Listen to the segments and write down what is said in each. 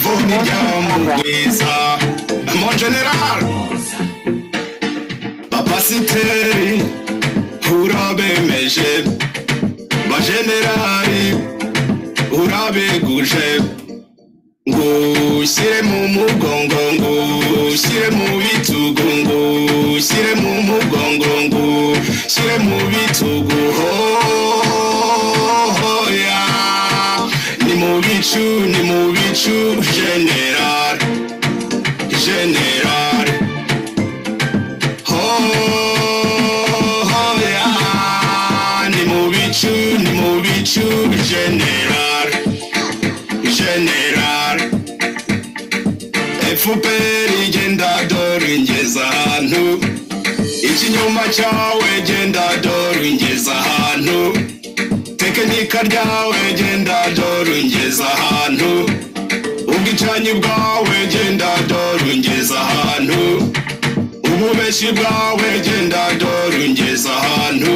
muryango mwiza mo generali bapasiteri urabemeje bajenerali urabeguje ngo ushyire mu mugongo ngo ushyire mu bitugu ngo ushyire mu mugongo ngo ushyire mu bitugu hoya ni mu bicu ni mu bicu general general hoya ni mu bicu ni mu bicu general general FPR igenda dore ingeza ahantu ikinyoma cyawe genda dore ingeza ahantu tekinika ryawe genda dore ingeza ahantu ubwicanyi bwawe genda dore ingeza ahantu ububeshi bwawe genda dore ingeza ahantu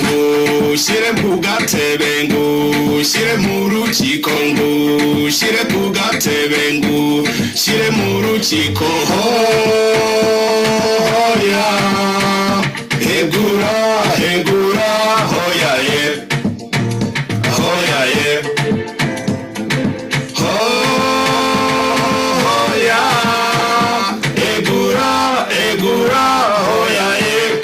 ngushyire ku gatebe ngushyire mu rukiko ngushyire ku gatebe ngushyire mu rukiko hoya hegura hegura hoya ye hoya ye hoya hegura hegura hoya ye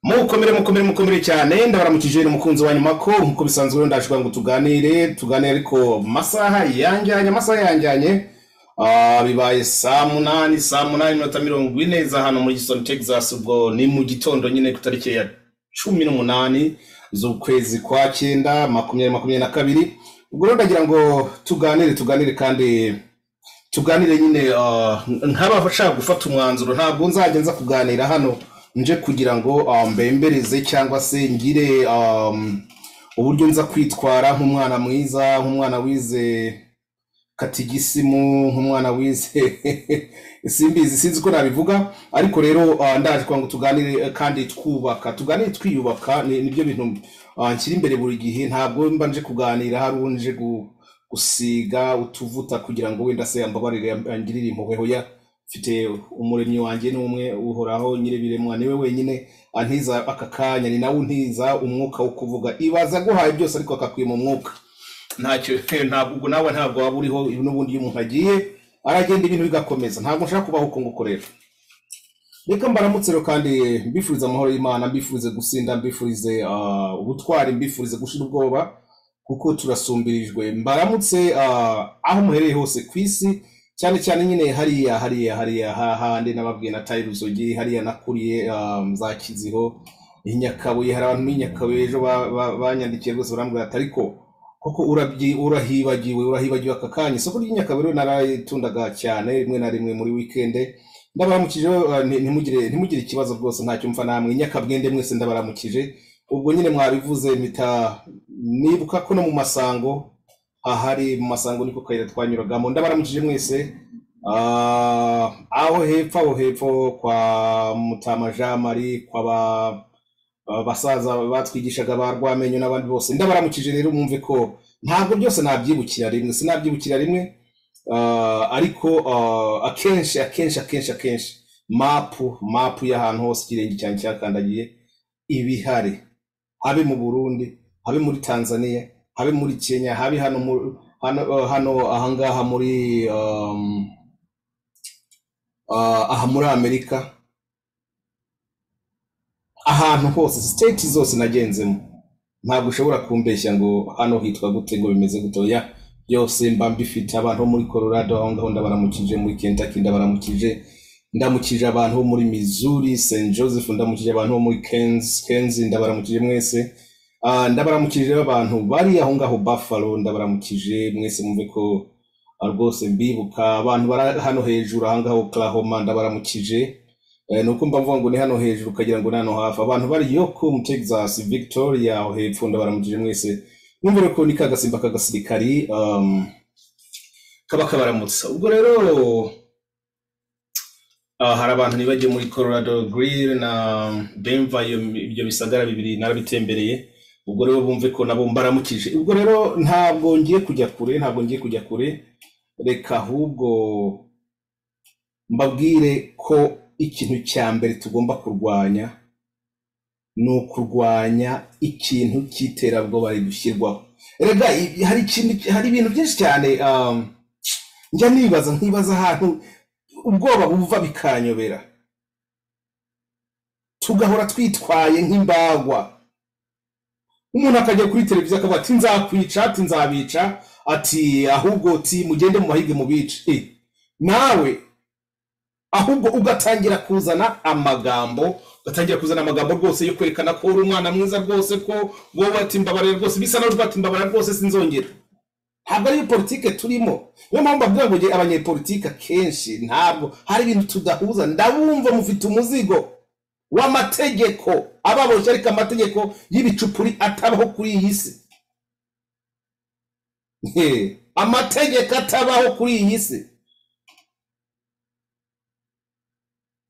mukomere mukomere mukomere cyane ndabaramukije ni umukunzi wa nyuma ko nk'uko bisanzwe rero ndashobora ngo tuganire tuganire ariko mu masaha yanjyanye amasaha yanjyanye ah, bibaye saa munani saa munani minota mirongo ine za hano muri gisoni texas ubwo ni mu gitondo nyine ku tariki ya cumi n'umunani z'ukwezi kwa cyenda makumyabiri makumyabiri na kabiri ubwo rero ndagira ngo tuganire tuganire kandi tuganire nyine ah, ntaba ashaka gufata umwanzuro ntabwo nzajya nza kuganira hano nje kugira ngo ah, mbembereze cyangwa se ngire um, uburyo nza kwitwara nk'umwana mwiza nk'umwana wize katigisimu nk'umwana wize simbizi sinzi ko nabivuga ariko rero ah, ndaje kugira ngo tuganire eh, kandi twubaka tuganire twiyubaka ni- nibyo bintu ah, nshyira imbere buri gihe ntabwo mba nje kuganira hari uwo nje gu- gusiga utuvuta kugira ngo wenda se yambabarire yam- yangirire impuhwe hoya mfite umuremyi wanjye ni umwe uhoraho nyir'ibiremwa niwe wenyine antiza aka kanya ni nawe untiza umwuka wo kuvuga ibaza aguhaye byose ariko akakwima umwuka ntacyo ntabwo ubwo nawe ntabwo waba uriho n'ubundi iyo umuntu agiye aragenda ibintu bigakomeza ntabwo nshaka kubaho uko nguko rero reka mbaramutse rero kandi mbifuriza amahoro y'imana mbifurize gusinda mbifurize ah, ubutwari mbifurize gushira ubwoba kuko turasumbirijwe mbaramutse ah, aho muhereye hose ku isi cyane cyane nyine hariya hariya hariya hahandi n'ababwiye na tayi ruzogi hariya nakuriye ah, za kiziho i nyakabuye hari abantu b'i nyakabuye ejo ba- ba- banyandikiye rwose barambwira ati ariko kuko urabyi urahibagiwe urahibagiwe aka kanya isoko ry'inyakabuye rero narayitundaga cyane rimwe na rimwe muri wikende ndabaramukije eh, nti- ntimugire ntimugire ikibazo rwose ntacyo mfa namwe nyakabwende mwese ndabaramukije ubwo nyine mwabivuze mpita nibuka ko no mu masango ahari mu masango niko kayira twanyuragamo ndabaramukije mwese Ah, aho hepfo aho hepfo kwa mutama jean marie kwa ba abasaza batwigishaga ba rwamenyo n'abandi bose ndabaramukije rero mwumve ko ntabwo byose nabyibukira rimwe sinabyibukira rimwe ah, ariko ah, akenshi akenshi akenshi akenshi mapu mapu y'ahantu hose ikirenge cyanjye cyakandagiye ibihari habe mu burundi habe muri tanzania habe muri kenya habe hano mu- hano hano ahangaha muri um, ah, aha muri amerika ahantu hose siteti zose nagenzemo ntabwo ushobora kumbeshya ngo hano hitwa gute ngo bimeze gutoya byose mba mbifite abantu bo muri colorado aho ngaho ndabaramukije muri kentucky ndabaramukije ndamukije abantu bo muri missouri st joseph ndamukije abantu bo muri Kenz- kenzi ndabaramukije mwese Ah, ndabaramukije abantu bari aho ngaho buffalo ndabaramukije mwese mwumve ko ah, rwose mbibuka abantu bari hano hejuru aha ngaho oklahoma ndabaramukije Eh, nuko mba mvuga ngo ni hano hejuru ukagira ngo ni hano hafi abantu bari yoko mu texas victoria aho hepfo ndabaramukije mwese mwumvire ko ni kagasimba k'agasirikari um, kaba kabaramutsa ubwo rero ah, hari abantu nibajye muri colorado grill na denver iyo- ibyo bisagara bibiri narabitembereye ubwo rero bumve ko nabo mbaramukije ubwo rero ntabwo ngiye kujya kure ntabwo ngiye kujya kure reka ahubwo mbabwire ko ikintu cya mbere tugomba kurwanya ni ukurwanya ikintu cy'iterabwoba ridushyirwaho rega i- hari ikintu hari ibintu byinshi cyane um, njya nibaza nkibaza ahantu ubwoba buva bikanyobera tugahora twitwaye nk'imbagwa umuntu akajya kuri televiziyo akavuga ati nzakwica ati nzabica ati ahubwo ti mugende mu mahige mubice Eh, nawe ahubwo ugatangira kuzana amagambo ugatangira kuzana amagambo rwose yo kwerekana ko uri umwana mwiza rwose ko wowe ati mbabarira rwose bisa nawe ati mbabarira rwose sinzongera ntabwo ariyo politike turimo niyo mpamvu bavuga ngo nge- abanyepolitike akenshi ntabwo hari ibintu tudahuza ndabumva mufite umuzigo w'amategeko ababoshye ariko amategeko y'ibicupuri atabaho kuri iyi si Hehe. amategeko atabaho kuri iyi si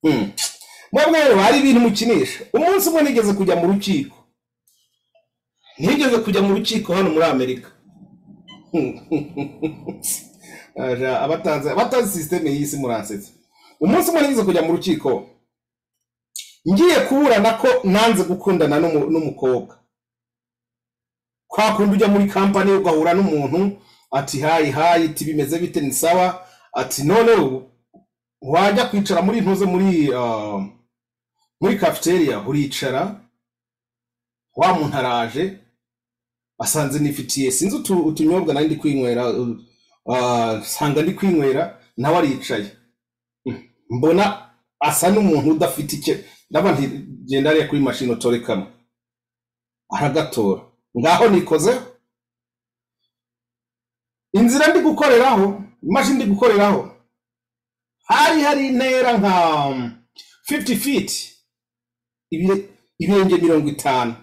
Hmm. mwebwe rero hari ibintu mukinisha umunsi umwe nigeze kujya mu rukiko nigeze kujya mu rukiko hano muri amerika Aja, abatanze abatanze sisiteme y'isi muransetsa umunsi umwe nigeze kujya mu rukiko ngiye kuburana ko nanze gukundana n'umu- n'umukobwa kwa kundi ujya muri kampani ugahura n'umuntu ati hayi hayi ati bimeze bite ni sawa ati none ubu wajya kwicara muri ntuze muri ah, muri cafeteria uricara wa muntu araje asanze nifitiye sinzi utu- utunyobwa nari ndi kwinywera uh, ah, nsanga ndi kwinywera nawe aricaye mbona asa n'umuntu udafite icyo ndaba nti genda ariya kuri mashini utore kamwe aragatora ngaho nikozeho inzira ndi gukoreraho imashini ndi gukoreraho hari hari intera nka 50 feet ibire- ibirenge mirongo itanu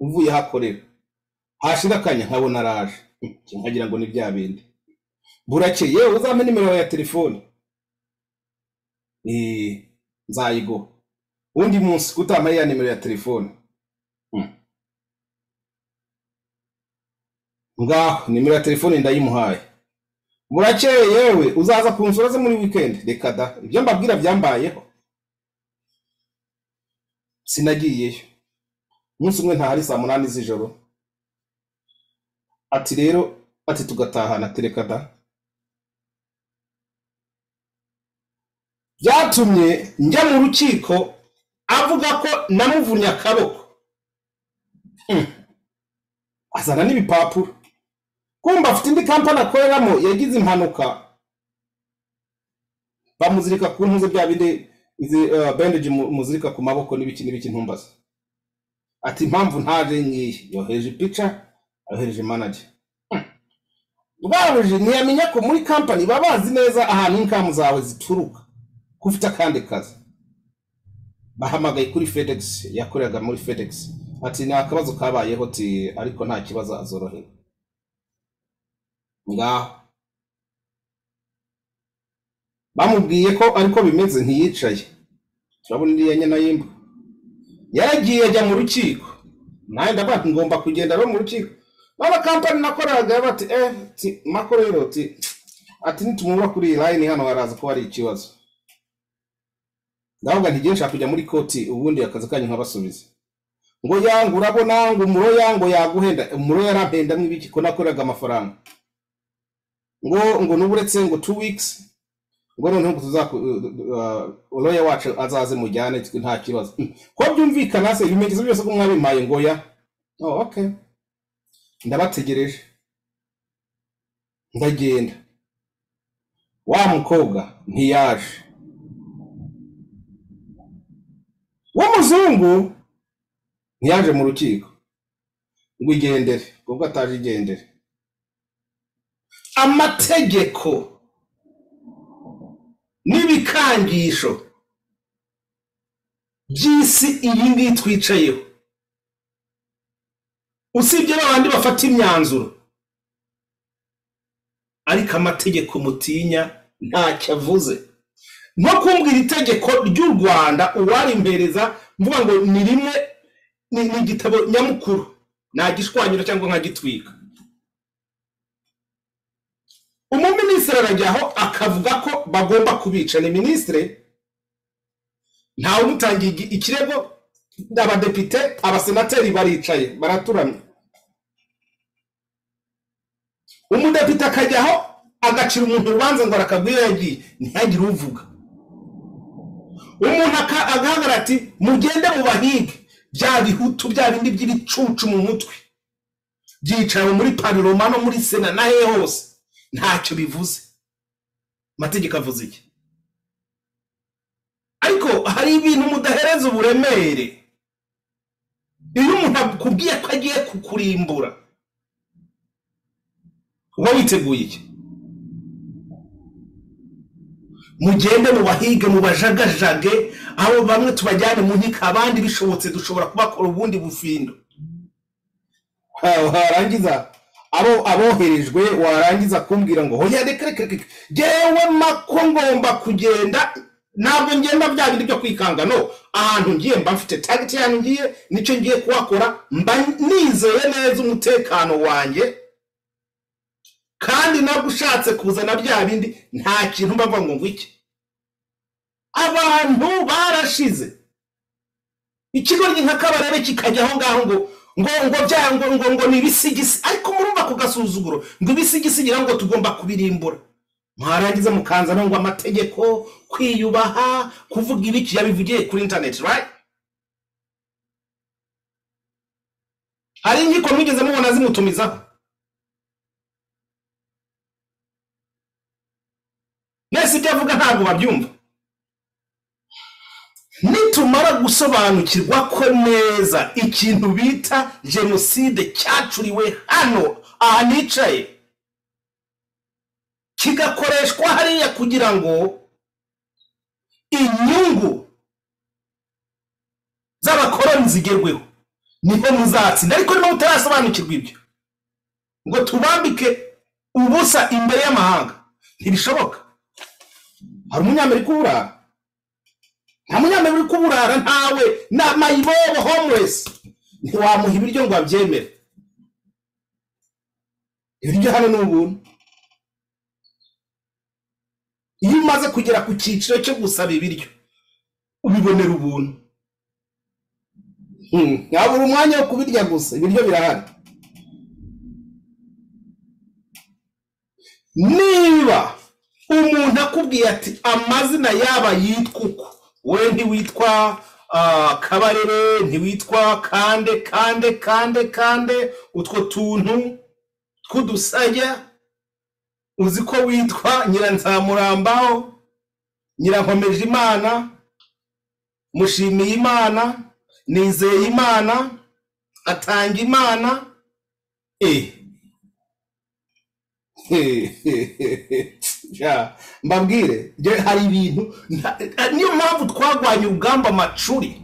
uvuye hakorera hashira akanya nkabona araje Hmm, nkagira ngo ni bya bindi burake yewe uzampe nimero yawe ya telefone Eh, nzayiguha undi munsi kutama ya nimero ya telefone Hmm. ngaho nimero ya telefone ndayimuhaye burakeye yewe uzaza kunsura ze muri wikendi reka da ibyo mbabwira byambayeho sinagiyeyo umunsi umwe ntahari saa munani z'ijoro ati rero ati tugatahana ati reka da byatumye njya mu rukiko avuga ko namuvunnye akaboko Hmm. azana n'ibipapuro kumva afite indi kampani akoreramo yagize impanuka bamuzirika ku ntuze bya bindi izi uh, bandage mu- muzirika ku maboko n'ibiki n'ibiki ntumbaza ati impamvu ntaje nyiyi yohereje ipica yohereje manager rwaruji ntiyamenya ko muri kampani baba bazi neza ahantu inkamu zawe zituruka ko ufite akandi kazi bahamagaye kuri fedex yakoreraga muri fedex ati ni akabazo kabayeho ti ariko nta kibazo azorohewe ngaho bamubwiye ko ariko bimeze ntiyicaye turabona iriya nyana y'imbwa yaragiye ajya mu rukiko nawe ndavuga ati ngomba kugenda rero mu rukiko naba kampani nakoraga bati eh ti mako rero ti ati nitumubura kuri iyi layini hano haraza kuba hari ikibazo ndavuga nti nshaka kujya muri koti ubundi akazi kanyu nkabasubiza ngo yangu urabona ngo umuro yangu yaguhenda umuro yarampenda mw'ibiki ko nakoraga amafaranga ngo ngo n'uburetse ngo two weeks ngo noneho ngo tuzaku uroya wacu azaze mujyane twe nta kibazo Mm. ko byumvikana se ibimenyetso byose ko mwabimpaye ngo ya oh, okay ndabategereje ndagenda wa mukobwa ntiyaje w'umuzungu ntiyaje mu rukiko ngo igendere ubwo ataje igendere amategeko n'ibikangisho by'isi iyi ngiyi twicayeho usibye n'abandi bafata imyanzuro ariko amategeko mutinya ntacyo avuze nko kumbwira itegeko ry'u rwanda uwarimpereza mvuga ngo ni rimwe ni ni igitabo nyamukuru nagishwanyura cyangwa nkagitwika umuminisitiri arajya aho akavuga ko bagomba kubica ni minisitiri ntawe umutangiye igi- ikirego abadepite abasenateri baricaye baraturamye umudepite akajya aho agacira umuntu urubanza ngo arakabwira yagiye ntihagire uvuga umuntu aka- agahagarara ati mugende mu bahige bya bihutu bya bindi by'ibicucu mu mutwe byicaye muri pariroma no muri sena na he hose ntacyo bivuze amategeko avuze iki ariko hari ibintu mudahereza uburemere iyo umuntu akubwiye ko agiye kukurimbura uba witeguye iki mugende mu bahige mu bajagajage aho bamwe tubajyane mu nkiko abandi bishobotse dushobora kubakora ubundi bufindo warangiza abo aboherejwe warangiza kumbwira ngo hoya reka reka reka ngewe mako ngomba kugenda ntabwo ngenda bya bindi byo kwikanga no ahantu ngiye mba mfite tageti yanyu ngiye nicyo ngiye kuhakora mba nizeye neza umutekano wanjye kandi nabwo ushatse kuzana bya bindi nta kintu mbava ngo ngwike abantu barashize ikigoryi nka kabarebe kikajya aho ngaho ngo ngo ngo bya ngo ngo ngo ni ibisigisi ariko murumva ku gasuzuguro ngo ibisigisigi ngo tugomba kubirimbura mwarangiza mukanza no ngo amategeko kwiyubaha kuvuga ibiki yabivugiye kuri interineti right hari inkiko mwigeze mubona zimutumizaho mwese ibyo avuga ntabwo babyumva nitumara gusobanukirwa ko neza ikintu bita jenoside cyacuriwe hano aha nicaye kigakoreshwa hariya kugira ngo inyungu z'abakoroni zigerweho niho muzatsinda ariko niba mutarasobanukirwa ibyo ngo tubambike ubusa imbere y'amahanga ntibishoboka hari umunyamerika ubura nta munyamerika uri kuburara ntawe na mayibobo homeless ntiwamuha ibiryo ngo abyemere ibiryo hano ni ubuntu iyo umaze kugera ku cyiciro cyo gusaba ibiryo ubibonera ubuntu Hmm, ntabura umwanya wo kubirya gusa ibiryo birahari niba umuntu akubwiye ati amazina yaba yitwa uko we ntiwitwa ah, kabarebe ntiwitwa kande kande kande kande utwo tuntu tw'udusajya uzi ko witwa nyiranzamurambaho nyirankomeje imana mushimiye imana nizeye imana atanga imana eh Ja, mbabwire je hari ibintu nta- niyo mpamvu twagwanye ubwamba amacuri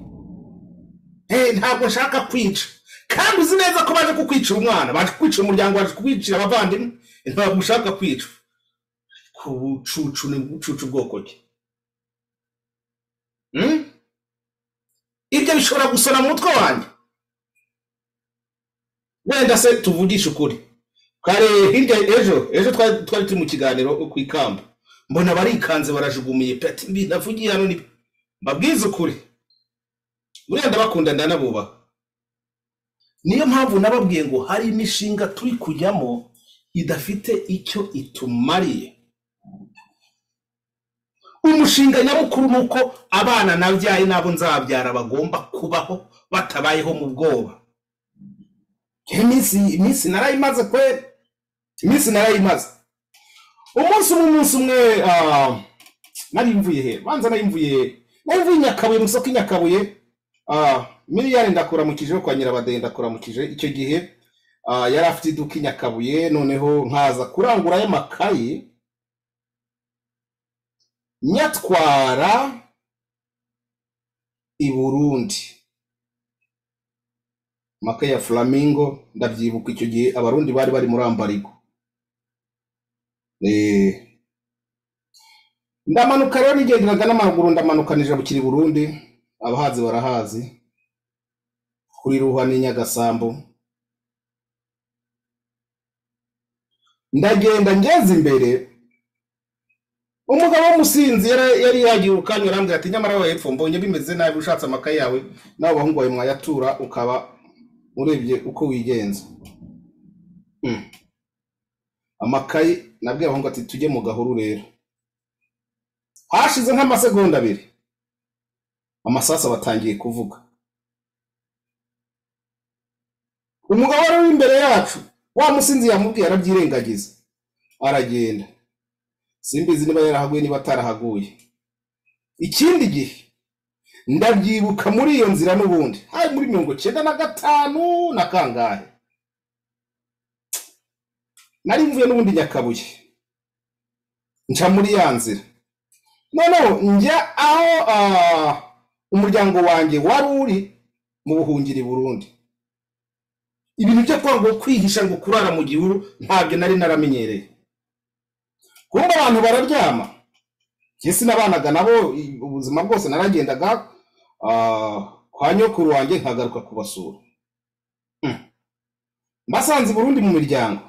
Eh, ntabwo nshaka kwica kandi uzi neza ko baje kukwicira umwana baje kukwicira umuryango baje kukwicira abavandimwe ntabwo ushaka kwica ku bucucu ni bucucu bwoko ki Hmm? ibyo bishobora gusona mu mutwe wanjye wenda se tuvugishe ukuri kare hirya ejo ejo twari twari turi mu kiganiro ku ikamba mbona barikanze barajugumiye peti mbi navugiye hano ni mbabwize ukuri buriya ndabakunda ndanabubaha niyo mpamvu nababwiye ngo hari imishinga turi kujyamo idafite icyo itumariye umushinga nyamukuru ni uko abana nabyaye n'abo nzabyara bagomba kubaho batabayeho mu bwoba iminsi iminsi narayimaze kweri iminsi narayimaze umunsi umwe umunsi umwe ah, nari mvuye he banza nari mvuye nari mvuye i nyakabuye mu isoko i nyakabuye ah, miliyari ndakuramukije yo kwa nyirabadeye ndakuramukije icyo gihe ah, yari afite iduka i nyakabuye noneho nkaza kurangurayo amakayi nyatwara i burundi amakayi ya flamingo ndabyibuka icyo gihe abarundi bari bari muri ambarigo Eh, ndamanuka rero nigenderaga n'amaguru ndamanuka nija bukiri burundi abahazi barahazi kuri ruhwa n'inyagasамbu ndagenda ngeze imbere umugabo w'umusinzi yari yari yagiye ukanya arambwira ati nyamara we hepfo mbonye bimeze nabi ushatse amakaye yawe nawe abahungu bawe mwayatura ukaba urebye uko wigenza Mm. amakaye nabwiye abahungu ati tujye mu gahuru rero hashize nk'amasegonda abiri amasasu batangiye kuvuga umugabo wari uri imbere yacu wa musinzi yamubwiye arabyirengagiza aragenda simbizi niba yarahaguye niba atarahaguye ikindi gihe ndabyibuka muri iyo nzira n'ubundi hari muri mirongo cyenda na gatanu na kangahe nari mvuye n'ubundi nyakabuye nca muri ya nzira noneho njya aho ah, umuryango wanjye wari uri mu buhungiro i burundi ibintu byo kwanga kwihisha ngo kurara mu gihuru ntabyo nari naramenyereye kumva abantu bararyama njye sinabanaga nabo i- ubuzima bwose naragendaga ah, kwa nyokuru wanjye nkagaruka kubasura Mm. mbasanze i burundi mu miryango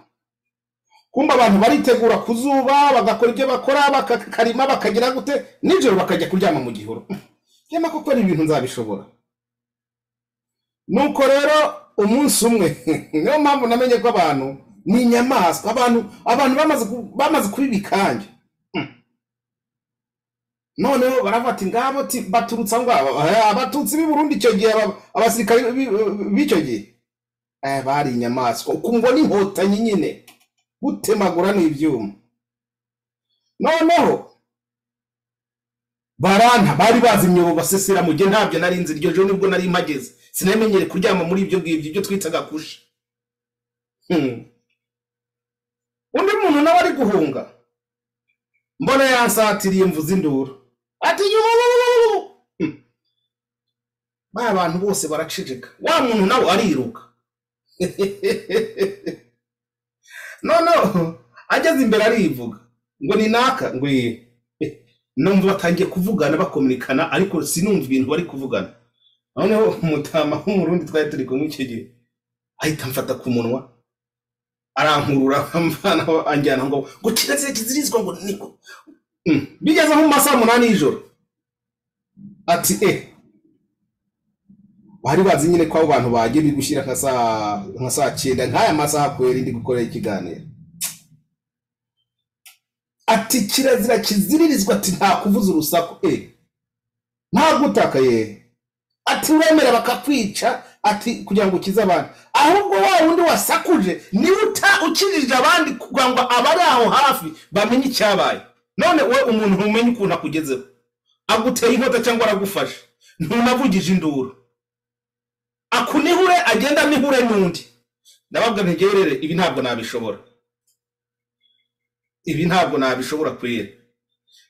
kumva abantu baritegura ku zuba bagakora ibyo bakora bakakarima bakagira gute nijoro bakajya kuryama mu gihuru nyama koko ari ibintu nzabishobora nuko rero umunsi umwe niyo mpamvu namenye ko abantu ni inyamaswa abantu abantu bamaze ku- bamaze kuba ibikange noneho baravuga ati ngabo ti- baturutse aho ngaho Eh, abatutsi b'i burundi icyo gihe aba- abasirikare b'i- b'icyo gihe eh, bari inyamaswa ukumva n'inkotanyi nyine gutemagura n'ibyuma noneho baranta bari bazi imyobo basesera mu gihe ntabyo nari nzi iryo joro nibwo nari mpageze sinamenyere kuryama muri ibyo ngibyo ibyo twitaga kusha Hmm. undi muntu nawe ari guhunga mbona yansatiriye mvuze induru ati yuuu ba bantu bose baraceceka wa muntu nawe ariruka noneho ageze imbere arivuga ngo ni naka ngo iyi numva batangiye kuvugana bakominikana ariko sinumva ibintu bari kuvugana noneho umutama w'umurundi twari turi kumwe icyo gihe ahita amfata ku munwa arankurura amvana aho anjyana ngo ngo kirazira kizirizwa ngo niko Mm. bigeze nko mu masaha umunani y'ijoro ati eh bari bazi nyine ko abo bantu bagiye biri gushyira nka saa nka saa cyenda nk'aya masaha kubera ndi gukorera ikiganiro ati kirazira kiziririzwa ati nta kuvuza urusaku e nta gutakaye ati uremera bakakwica ati kugira ngo ukize abantu ahubwo wa wundi wasakuje niwe uta ukijije abandi kugira ngo abari aho hafi bamenye icyabaye none we umuntu ntumenye ukuntu akugezeho aguteye inkota cyangwa aragufashe ntunavugije induru akunihure agenda nihure n'undi ndababwa ntegerere ibi ntabwo nabishobora ibi ntabwo nabishobora kwera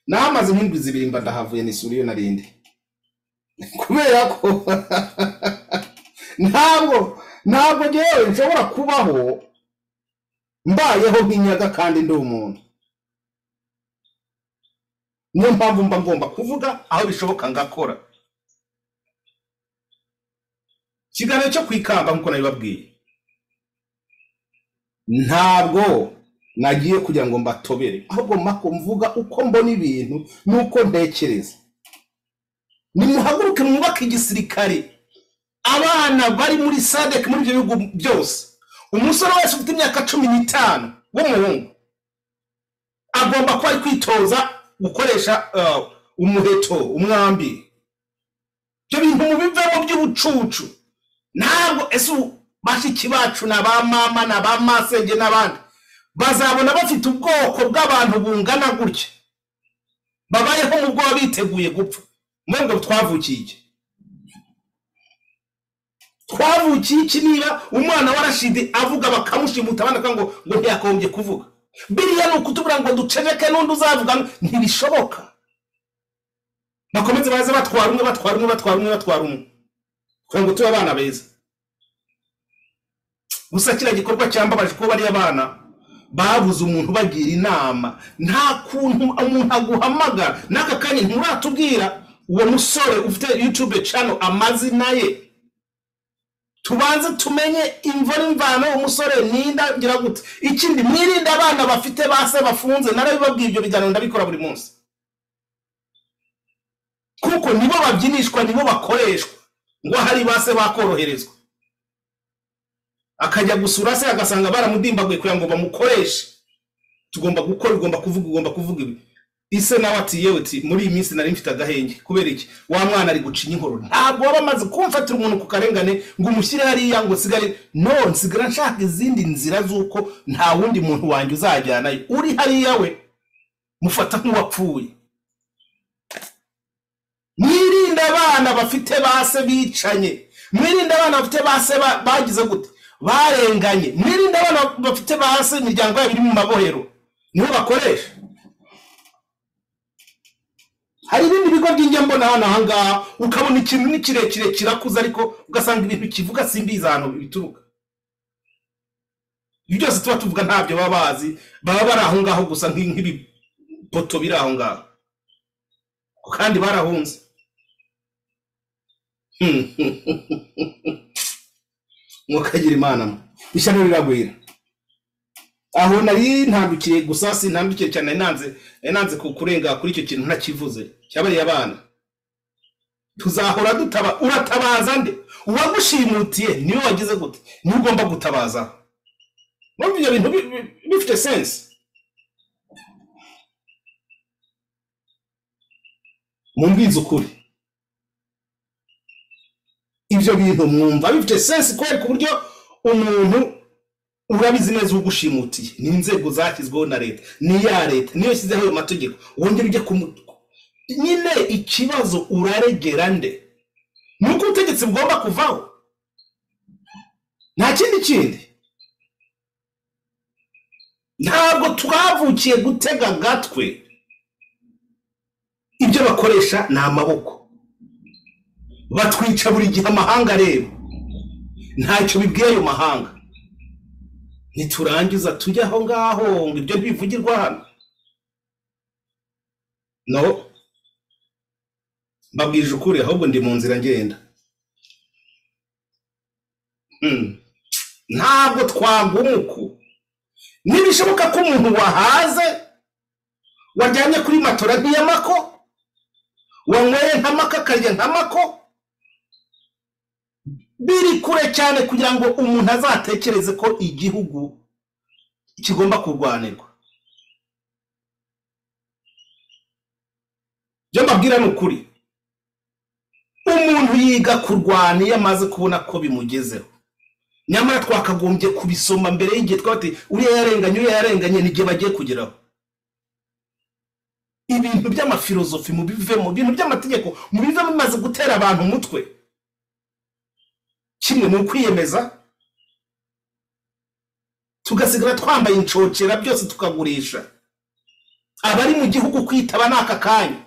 nahamaze nk'indwi zibiri mba ndahavuye n'isura iyo narindi kubera ko ntabwo ntabwo ngewe nshobora kubaho mbayeho nk'inyaga kandi ndi umuntu niyo mpamvu mba ngomba kuvuga aho bishoboka ngakora ikiganiro cyo ku ikamba nk'uko nabibabwiye ntabwo nagiye kugira ngo mbatobere ahubwo mako mvuga uko mbona ibintu n'uko ntekereza nimuhaguruke mwubake igisirikare abana bari muri sadek muri ibyo bihugu byose umusore wese ufite imyaka cumi n'itanu w'umuhungu agomba kuba ari kwitoza gukoresha eh, umuheto umwambi ibyo bintu mubivemo by'ubucucu ntabwo ese ubu bashiki bacu ni abamama ni abamasenge n'abandi bazabona bafite ubwoko bw'abantu bungana gutya babayeho mu bwoba biteguye gupfa mwebwe twavukiye iki twavukiye iki niba umwana wa rashidi avuga bakamushimuta abandi akavuga ngo ngo ntiyakombye kuvuga biriya ni ukutubwira ngo duceceke n'undi uzavuga ngo ntibishoboka bakomeze baze batwara umwe batwara umwe batwara umwe batwara umwe kugira ngo tube abana beza gusa kiriya gikorwa cyambabaje kuba bariya bana babuze umuntu bagira inama nta kuntu umuntu aguhamagara n'aka kanya nturatubwira uwo musore ufite yutube cano amazina ye tubanze tumenye imvura imvano umusore ninda ngira gute ikindi mwirinde abana bafite base bafunze narabibabwiye ibyo biganiro ndabikora buri munsi kuko nibo babyinishwa nibo bakoreshwa ngo hari base bakoroherezwa akajya gusura se agasanga baramudimbaguye kugira ngo bamukoreshe tugomba gukora ugomba kuvuga ugomba kuvuga ibi ise nawe ati yewe uti muri iyi minsi nari mfite agahenge kubera iki wa mwana ari gucinya inkoro ntabwo waba amaze kumfatira umuntu ku karengane ngo umushyire hariya ngo usigare no nsigara nshaka izindi nzira z'uko nta wundi muntu wanjye uzajyanayo uri hariya we mufata nk'uwapfuye mwirinde abana bafite base bicanye mwirinde abana bafite base ba- bagize gute barenganye mwirinde abana bafite base imiryango yabo iri mu mabohero nibo bakoresha hari ibindi bigo by'ingembo hano ahangaha ukabona ikintu ni kirekire kirakuze ariko ugasanga ibintu kivuga simbizi ahantu bituruka ibyo byose tuba tuvuga ntabyo baba bazi baba bari aho ngaho gusa nk'i- nk'ibipoto biri aho ngaho kandi barahunze mwakagira imana mwe ishyano riragwira aho nari ntambikiye gusa sintambikiye cyane nari nanze nari nanze ku- kurenga kuri icyo kintu ntakivuze cyabariye abana tuzahora dutaba uratabaza nde uwagushimutiye niwe wagize gute niwe ugomba gutabaza numva ibyo bintu bi- bi- bifite sense mumbwize ukuri ibyo bintu mwumva bifite sense kubera ku buryo umuntu urabizi neza ugushimutiye ni inzego zashyizweho na leta ni ya leta niyo yashyizeho ayo mategeko wongera ujye kumu nyine ikibazo uraregera nde ni uko ubutegetsi bugomba kuvaho nta kindi kindi ntabwo twavukiye gutega agatwe ibyo bakoresha ni amaboko batwica buri gihe amahanga areba ntacyo bibwiye ayo mahanga niturangiza tujye aho ngaho ngo ibyo ntibivugirwa hano no mbabwije ukuri ahubwo ndi mu nzira ngenda Mm. ntabwo twagumuku ntibishoboka ko umuntu wahaze wajyanye kuri matora nk'iyamako wanyweye ntamako akarya ntamako biri kure cyane kugira ngo umuntu azatekereze ko igihugu kigomba kurwanirwa ibyo mbabwira ni ukuri umuntu yiga kurwana iyo amaze kubona ko bimugezeho nyamara twakagombye kubisoma mbere y'igihe twabati uriya yarenganye uriya yarenganye n'igihe bagiye kugeraho ibintu by'amafilozofi mubivemo ibintu by'amategeko mubivemo bimaze gutera abantu umutwe kimwe ni ukwiyemeza tugasigara twambaye inshokera byose tukagurisha abari mu gihugu kwitaba ni aka kanya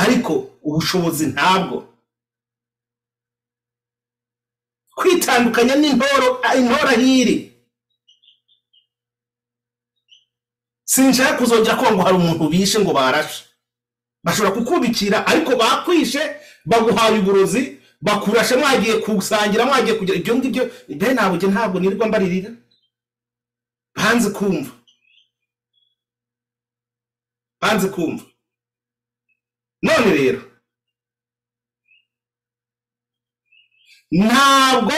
ariko ubushobozi ntabwo kwitandukanya n'intoro ah, intora hiri sinshaka kuzongera kuba ngo hari umuntu bishe ngo barashe bashobora kukubikira ariko bakwishe baguhaye uburozi bakurashe mwagiye kusangira mwagiye kugira ibyo ngibyo be ntabwo ntabwo nirirwa mbaririra banze kumva banze kumva none rero ntabwo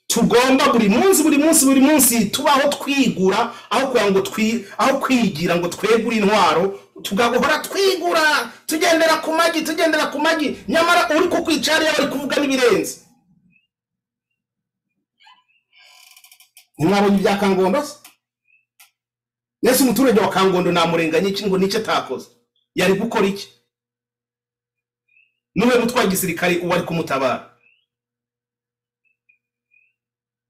tugomba buri munsi buri munsi buri munsi tubaho twigura aho kugira ngo twi aho kwigira ngo twegure intwaro tugahora twigura tugendera ku magi tugendera ku magi nyamara uri ku kwicara hariya bari kuvuga n'ibirenze ntimwabonye ibya kangondo se mbese umuturage wa kangondo namurenganye iki ngo nicyo atakoze yari gukora iki n'uwe mutwaye igisirikare uwari kumutabara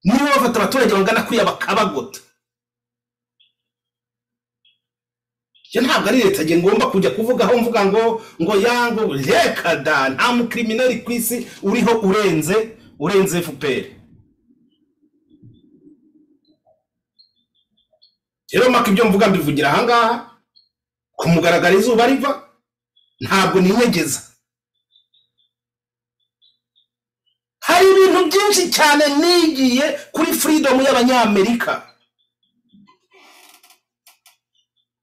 niba bafata abaturage bangana kuriya bakabagota ibyo ntabwo ari leta njye ngomba kujya kuvugaho mvuga ngo ngo yango reka da nta mukirimineri ku isi uriho urenze urenze fpr rero maka ibyo mvuga mbivugira ahangaha ku mugaragaro izuba riva ntabwo ninyegeza hari ibintu byinshi cyane nigiye kuri furidomu y'abanyamerika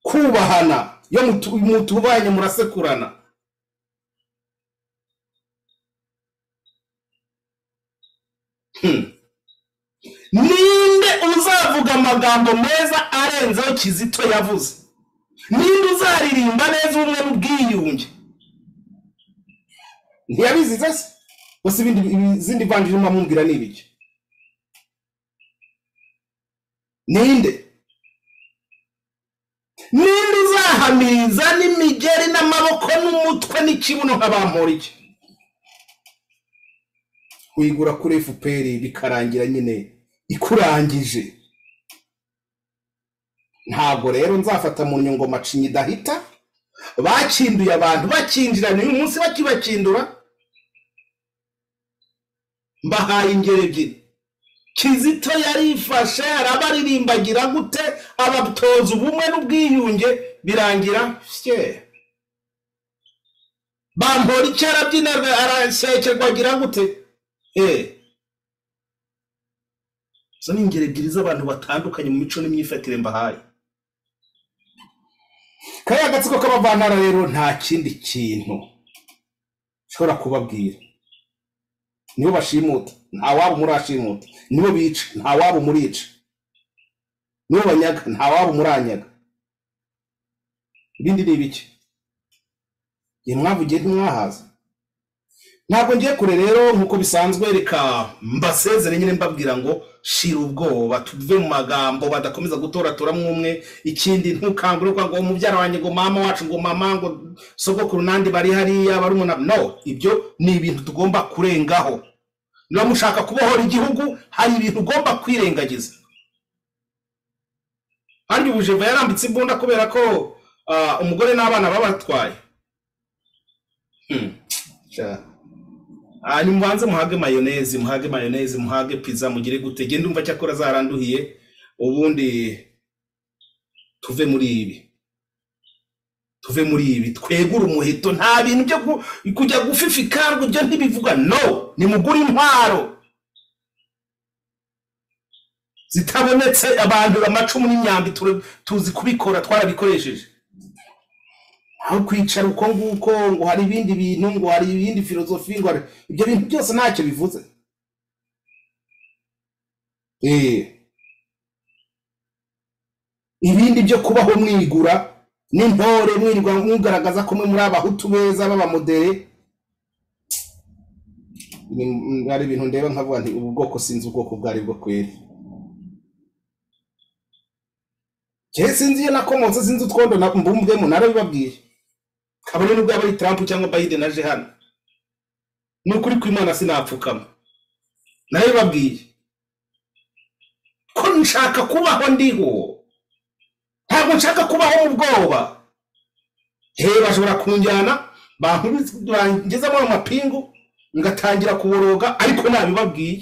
kubahana yo mutu- mutubanye murasekurana Hmm. ninde uzavuga amagambo meza arenzeho kizito yavuze ninde uzaririmba neza ubumwe n'ubwiyunge ntiyabiziza se gusa ibindi izindi vanjiri urimo amubwira ni ibiki ninde ninde uzahamiriza n'imigeri n'amaboko n'umutwe n'ikibuno nk'abamporiki uyigura kuri fpr bikarangira nyine ikurangije ntabwo rero nzafata mu nyungoma cinyi idahita bakinduye abantu bakinjiranye uyu munsi bakibakindura mbahaye ingero ebyiri kizito yarifashe arabaririmbagira gute abatoza ubumwe n'ubwiyunge birangira fye bambora icyo arabyina arasekerwa agira gute eh izo ni ingero ebyiri z'abantu batandukanye mu mico n'imyifatire mbahaye kariya gatsiko k'abavantara rero nta kindi kintu nshobora kubabwira nibo bashimuta nta waba umurashimuta nibo bica nta waba umurica nibo banyaga nta waba umuranyaga ibindi ni ibiki ye mwavugiye ntimwahaza ntabwo ngiye kure rero nk'uko bisanzwe reka mbasezere nyine mbabwira ngo shira ubwoba tuve mu magambo badakomeza gutoratoramo umwe ikindi ntukangurirwa ngo umubyara wanjye ngo mama wacu ngo mama ngo sogokuru nandi bari hariya bari umunara no ibyo ni ibintu tugomba kurengaho niba mushaka kubohora igihugu hari ibintu ugomba kwirengagiza kandi ubujeva yarambitse imbunda kubera ko ah, umugore n'abana babatwaye Hmm. Sha. hanyuma ubanze muhage mayonezi muhage mayonezi muhage pizza mugire gute genda umva cyakora zaranduhiye ubundi tuve muri ibi tuve muri ibi twegure umuheto nta bintu byo ku- kujya gufifikarwa ibyo ntibivuga no nimugure intwaro zitabonetse abantu amacumu n'imyambi ture- tuzi kubikora twarabikoresheje aho kwicara uko nguko ngo hari ibindi bintu ngo hari ibindi filozofi ngo hari ibyo bintu byose ntacyo bivuze Eh, ibindi byo kubaho mwigura n'intore mwirwa mugaragaza ko mwe muri abahutu beza b'abamodere Ni- mm, hari ibintu ndeba nkavuga nti ubu bwoko sinzi ubwoko ubwo ari bwo kweri njyewe sinzi iyo nakomotse sinzi utwondo na mbumbwemo narabibabwiye kabone nubwo yaba ari Trump cyangwa Biden aje hano ni ukuri kw'Imana sinapfukama nayo babwiye ko nshaka kubaho ndiho ntabwo nshaka kubaho mu bwoba he bashobora kunjyana bankubise- bangezamo amapingu ngatangira kuboroga ariko nabibabwiye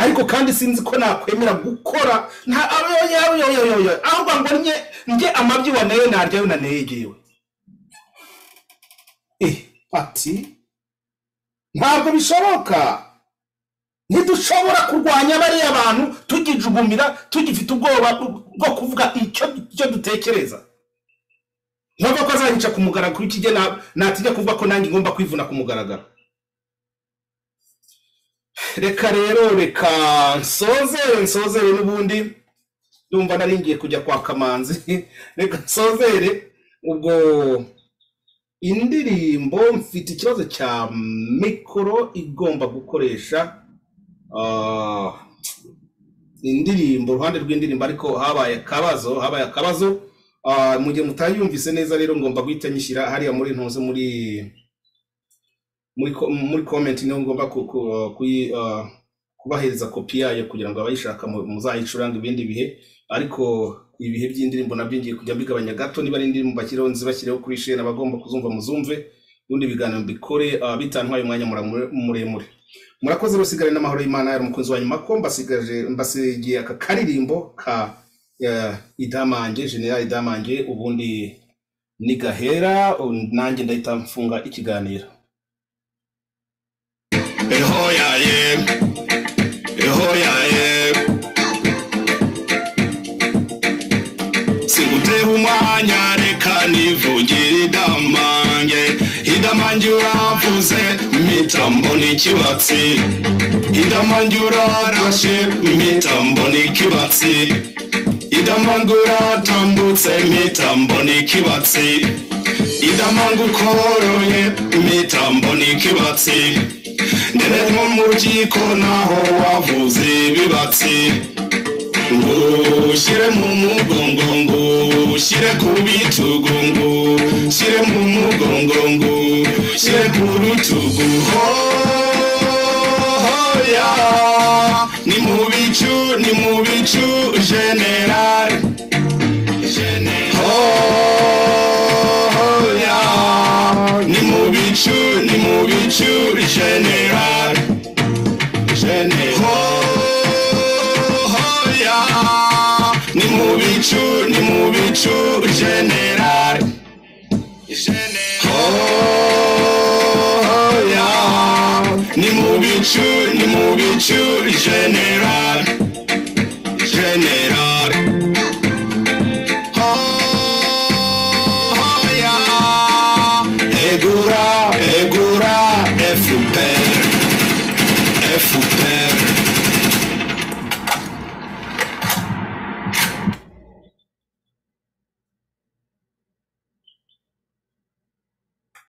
ariko kandi sinzi ko nakwemera gukora nta ayoyoyoyoyoyo ahubwo ngo nye nge amabyi waneye naryayo nanegewe eh ati ntabwo bishoboka ntidushobora kurwanya bariya bantu tugijugumira tugifite ubwoba bwo kuvuga icyo icyo dutekereza ntibava ko azanyica ku mugaragaro kuri kijye natijya kuvuga ko nanjye ngomba kwivuna ku mugaragaro reka rero reka nsozere nsozere n'ubundi ndumva nari ngiye kujya kwa kamanzi reka nsozere ubwo indirimbo mfite ikibazo cya mikoro igomba gukoresha Ah, indirimbo uruhande rw'indirimbo ariko habaye akabazo habaye akabazo Ah, mu gihe mutayumvise neza rero ngomba guhita nyishyira hariya muri ntuze muri muri ko- muri comment niho ngomba ku- ku- kuyi, ah, kubahereza kopi yayo kugira ngo abayishaka mu- muzayicurange ibindi bihe ariko ibihe by'indirimbo nabyo ngiye kujya mbigabanya gato niba ari indirimbo bashyiraho nzibashyireho kuri shene abagomba kuzumva muzumve ubundi ibiganiro mbikore ah, bitantwaye umwanya mura- muremure murakoze rusigare n'amahoro y'imana yari umukunzi wanyu mako mbasigaje mbasigiye aka karirimbo ka eh, idamange general idamange ubundi ni gahera u- nanjye ndahita mfunga ikiganiro eho yaye eho yaye singutera umwanya reka nivugire idamange idamange uravuze mpita mbona ikibatsi idamange urarashe mpita mbona ikibatsi idamange uratambutse mpita mbona ikibatsi idamange ukoroye mpita mbona ikibatsi ndende nko mu rukiko naho wavuze ibibatsi ushyire mu mugongo ngo ushyire ku bitugu ngo ushyire mu mugongo ngo ushyire ku rutugu hoya ni mu bicu ni mu bicu generali hoya ni mu bicu ni mu bicu generali Jenny. Hoya, ni mu bicu, ni mu bicu, general. Hoya, ni mu bicu, ni mu bicu, general.